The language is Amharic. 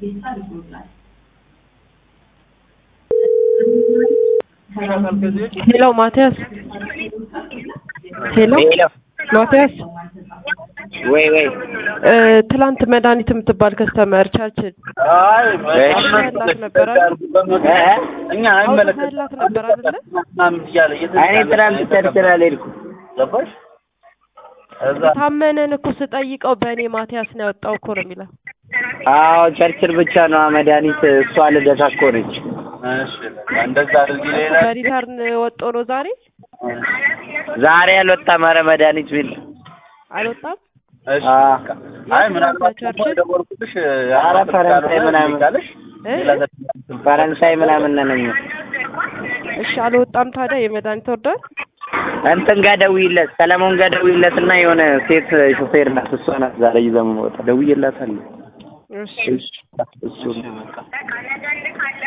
ሄሎ ማቲያስ ሄሎ ሄሎ ማቲያስ ወይ ወይ እ ትላንት መድኃኒት የምትባል ከስተመር ቻችን አይ አውጥተህላት ነበር አይደል? እኛ አውጥተህላት ነበር አይደለ? እኔ ትናንት ቸርችል አልሄድኩም። ገባሽ? እዛ ታመነን እኮ ስጠይቀው በእኔ ማቲያስ ነው ያወጣው እኮ ነው የሚለው። አዎ ቸርችል ብቻ ነው መድኃኒት። እሷ ልደታ እኮ ነች። እሺ እንደዛ አድርጊ። ሌላ በሪተርን ወጦ ነው ዛሬ ዛሬ አልወጣም። ኧረ መድኃኒት ቢል አልወጣም። እሺ አ አይ ምናልባት ደግሞ የደወልኩልሽ ኧረ ፈረንሳይ ምናምን ካለሽ እ? ሌላ ፈረንሳይ ምናምን ነን እኛ። እሺ አልወጣም። ታዲያ የመድኃኒት ወርዷል። እንትን ጋር ደውይለት፣ ሰለሞን ጋር ደውይለት እና የሆነ ሴት ሹፌር ናት። እሷ ናት ዛሬ ይዘው የምወጣ። ደውዬላታለሁ። እሺ እሱ